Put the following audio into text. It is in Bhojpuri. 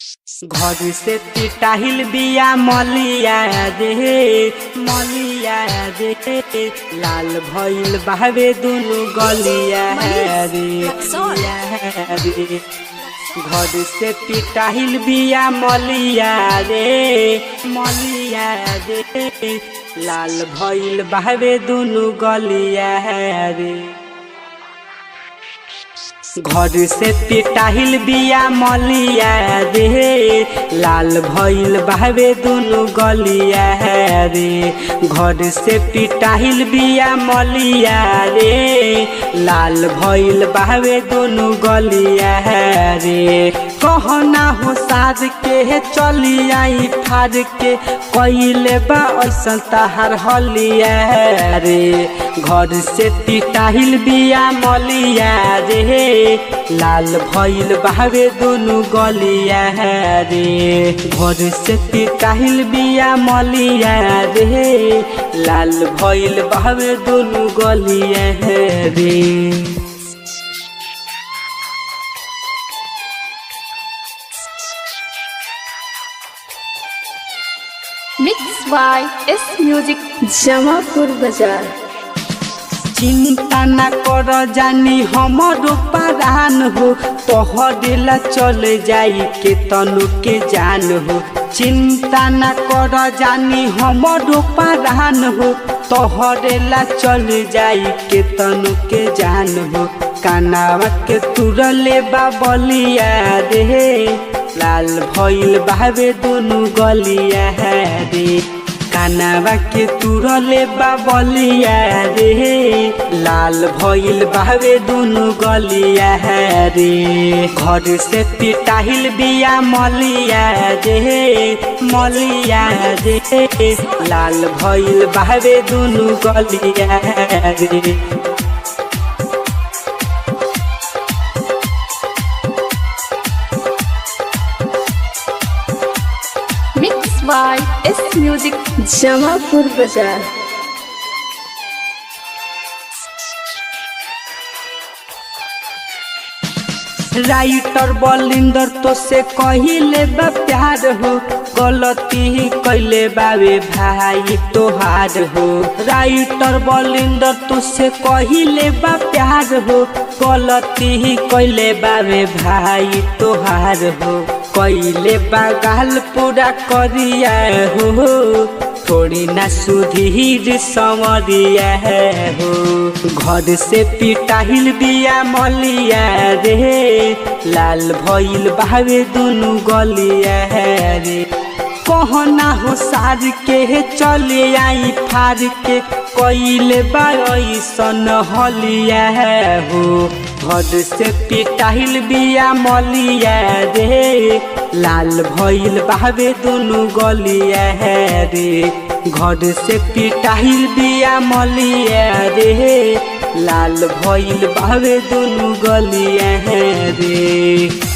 घर से पिटाहिल बिया मलिया रे मलिया रे लाल भइल बहवे दुनु गलिया रे रे घर से पिटाहिल बिया मलिया रे मलिया रे लाल भइल बहवे दुनु गलिया रे घर से पिटाहिल बिया मलिया रे लाल भइल बहवे दुनु गलिया रे घर से पिटाहिल बिया मलिया रे लाल भइल बहवे दुनु गलिया रे कहना हो साज के चली आई फार के कैले बा ऐसन तहार हलिया रे घर से पिटाहिल बिया मलिया रे लाल भइल बहवे दुनु गलिया रे घर से पिटाहिल बिया मलिया रे लाल भइल बहवे दुनु गलिया रे mix by S music Jamapur बाजार चिंता न कर जानी हमरो परान हो तोहरेला चल जाई के तनु के जान हो चिंता न कर जानी हमरो परान हो तोहरेला चल जाई के तनु के जान हो कानावा के तुरले बाबलिया रे लाल भइल बावे दुनु गलिया रे कानावा के तुरले बाबलिया रे लाल भइल बावे दुनु गलिया रे घर से पिटाहिल बिया मलिया रे मलिया रे लाल भइल बावे दुनु गलिया रे mix by S music Jamapur बाजार राइटर बलिंदर तो से कहिले बा प्यार हो गलती ही कैले बावे भाई तोहार हो राइटर बलिंदर तो से कहिले बा प्यार हो गलती ही कैले बावे भाई तोहार हो कैले बा गाल पूरा करिया हो थोड़ी ना सुधीर समरिया हो घर से पिटाहिल बिया मलिया रे लाल भइल बावे दुनु गलिया रे कहना हो सार के चले आई फार के कैले बासन हलिया हो घर से पिटाहिल बिया मलिया रे लाल भइल बावे दुनु गलिया रे घर से पिटाहिल बिया मलिया रे लाल भइल बावे दुनु गलिया रे